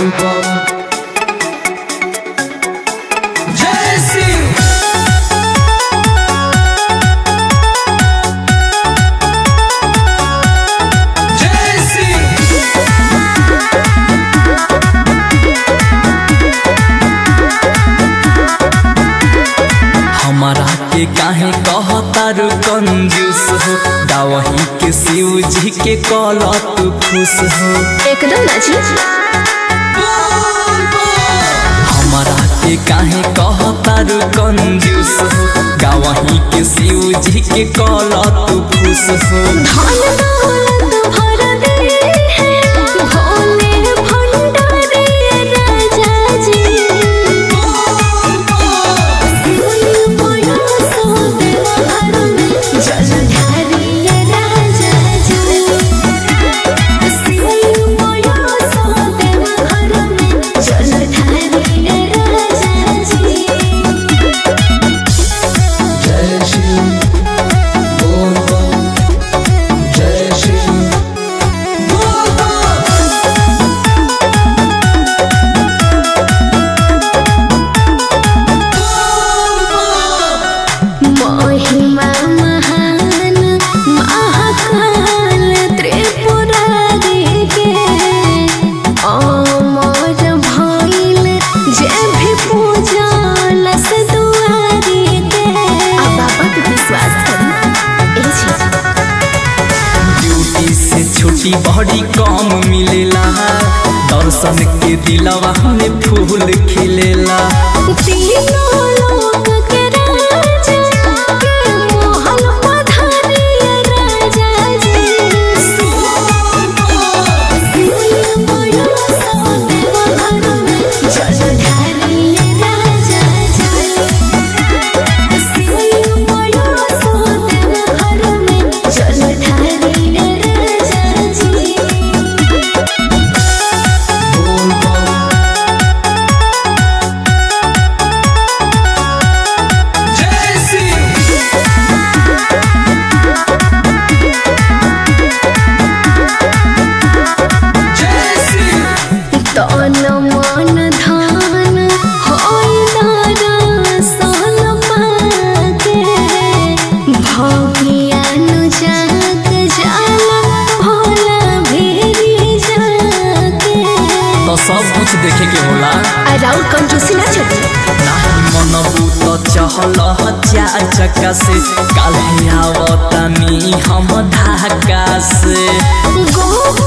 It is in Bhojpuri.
जय सिंह जय सिंह हमारा के काहे कहतारू कंजूस हो दावही के शिव जी के कल तू खुश हो एकदम ना जी हमारा के काहे कहतारू कंजूस हो गावही के शिव जी के कल तू खुश हो धन दौलत भर दे भोले भंडारी राजा जी शिवलिंग बड़ा सो देवघर में जलधारी राजा जी शिवलिंग बड़ा सो देवघर में जलधारी राजा जी जय शिव बोल बम जय शिव बोल बम महिमा महान महाकाल त्रिपुरारी के अमर भइल जे भी पूजा लस दुआरी के अब बाबा पे विश्वास करी ए चीज ड्यूटी से छुट्टी बड़ी कम मिलेला दर्शन के दिलवा में फूल खिलेला तीनों लोक के राजा के मोहन पधारी राजा जी शिवलिंग बड़ा सो देवघर में जलधारी राजा जी शिवलिंग बड़ा सो देवघर में जलधारी राजा जी बोल बम जय सिंह जय सिंह तन मन धन होइला रसल पाके भगियानु जाग जाला भोला भेरी जाके तो सब कुछ देखे के होला अराउंड कंजूसी ना चली नाही मनबू तो चहल चार चक्का से काल्हे आवतानी हम धाका से गो